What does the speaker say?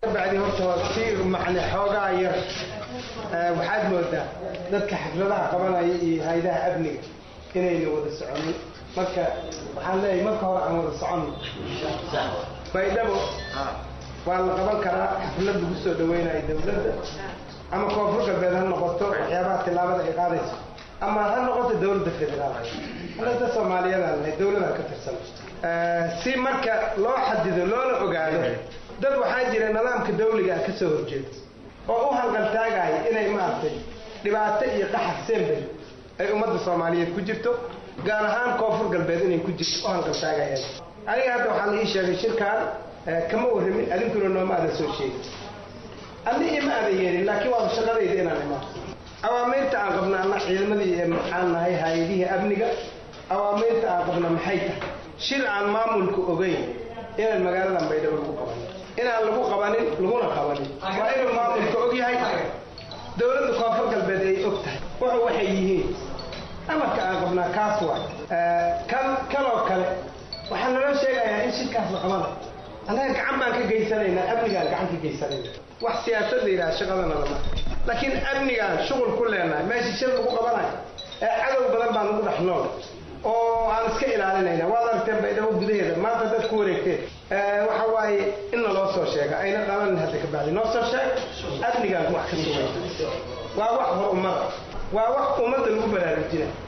bacdi horta si macne xoogaa yar waxaad moodaa dadka xafladaha qabanaya iyo hay-adaha amniga inayna wada soconin marka waxaan leeyahay marka hore aan wada soconno baydhabo waa la qaban karaa xaflad lagu soo dhaweynayo dawladda ama koonfur galbeed ha noqoto waxyaabaha tillaabada ay qaadayso ama ha noqoto dawladda federaal halada soomaaliyadan lahay dawladaan ka tirsan si marka loo xadido loona ogaado dad waxaa jira nidaamka dawliga ah ka soo horjeeda oo u hanqaltaagaya inay maaragtay dhibaato iyo qaxar sembel ay ummadda soomaaliyeed ku jirto gaar ahaan koonfur galbeed inay ku jirto u hanqaltaagayaan aniga hadda waxaa la ii sheegay shirkaan kama warramin adinkuna nooma aadan soo sheegin adni ima aadan yeelin laakiin waaba shaqadayda inaan imaan awaamiirta aan qabna anna ciidamadii maxaan nahay hay-adihii amniga awaamiirta aan qabna maxay tahay shir aan maamulku ogeyn inaan magaaladan baydhabo lagu qabanin inaan lagu qabanin laguna qabanin waa inuu maamulka og yahay dawladda koonfur galbeed ay og tahay wuxuu waxay yihiin amarka aan qabnaa kaas waay kan kanoo kale waxaa naloo sheegayaa in shirkaas la qabanayo annaga gacan baan ka geysanaynaa amnigaan gacan ka geysanayna wax siyaasad la yidhaha shaqadana lama laakiin amnigaan shuqul ku leenahay meesha shir lagu qabanayo ee cadow badan baan ugu dhex nool oo aan iska ilaalinayna waad aragteen baydhabo gudaheeda maanta dad ku wareegteen waxa waaye in naloo soo sheega ayna dhalanin hadda ka bacdi noo soo sheeg amnigaan wax ka sugay waa wax hor ummada waa wax ummadda lagu baraarujinay